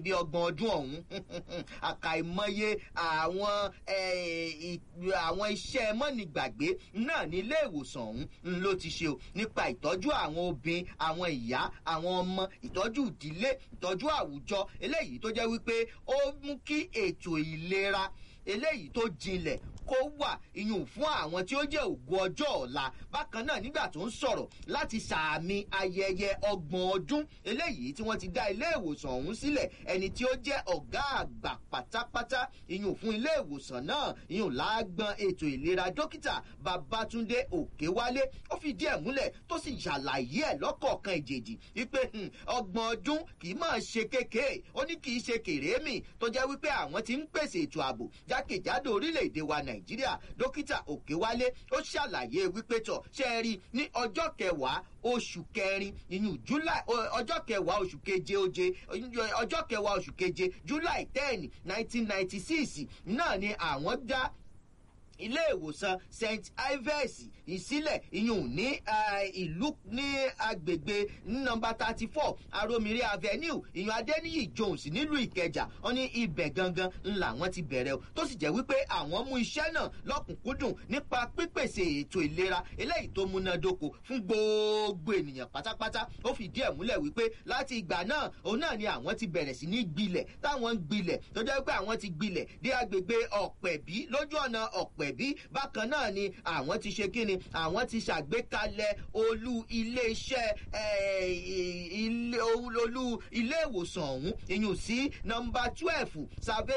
bí ọgbọ̀n ọdún ọ̀hún àkàìmọye àwọn àwọn iṣẹ́ mọ́nìgbàgbé náà ní ilé ìwòsàn ọ̀hún ló ti ṣe o nípa ìtọ́jú àwọn obìnrin àwọn ìyá àwọn ọmọ ìtọ́jú ìdílé ìtọ́jú àwùjọ eléyìí tó jẹ́ wípé ó mú kí ètò ìlera eléyìí tó jinlẹ̀ kó wà iyùn fún àwọn tí ó jẹ́ ògo ọjọ́ ọ̀la bákan náà nígbà tó ń sọ̀rọ̀ láti sàmì ayẹyẹ ọgbọ̀n ọdún eléyìí tí wọ́n ti dá ilé ìwòsàn ọ̀hún sílẹ̀ ẹni tí ó jẹ́ ọ̀gá àgbà pátápátá iyùn fún ilé ìwòsàn náà iyùn lágbọn ètò ìlera dókítà babatunde òkèwálé ó fi díẹ̀ múlẹ̀ tó sì ṣàlàyé ẹ̀ lọ́kọ̀ọ̀kan ìjèjì wípé ọgbọ̀n ọdún kì í máa ṣe kékeré ó ní kì í ṣe kèrémì tó jẹ́ wípé àwọn ti ń pèsè ètò ààbò jákèjádò orílẹ̀-èdè wa nàìjíríà nàìjíríà dókítà òkèwálé ó ṣàlàyé wípé tọ̀ ṣe é rí ní ọjọ́ kẹwàá oṣù kẹrin ìyún july ọjọ́ kẹwàá oṣù keje oje ọjọ́ kẹwàá oṣù keje july ten nineteen ninety six náà ni àwọn dá ilé ìwòsàn st ives ìsílẹ̀ ìyún ní ìlú ní agbègbè nọmba thirty four aromire avenue ìyún adeniyi jones nílùú ìkẹjà wọn ní ibẹ̀ gangan ńlá wọn ti bẹ̀rẹ̀ o tó sì jẹ́ wípé àwọn mú iṣẹ́ náà lọ́kùnkúndùn nípa pípèsè ètò ìlera eléyìí tó múnádóko fún gbogbo ènìyàn pátápátá ó fìdí ẹ̀ múlẹ̀ wípé láti ìgbà náà òun náà ni àwọn ti bẹ̀rẹ̀ sí ní gbilẹ̀ táwọn ń gbilẹ̀ tó jẹ́ wípé àwọn ti gbilẹ̀ dé agbègbè ọ̀pẹ̀bí lójú ọ̀nà ọ̀pẹ̀ pẹ̀bí bákan náà ni àwọn ti ṣe kíni àwọn ti ṣàgbékalẹ̀ olú iléeṣẹ́ olú ilé ìwòsàn ọ̀hún ìyún sí nọmba twelve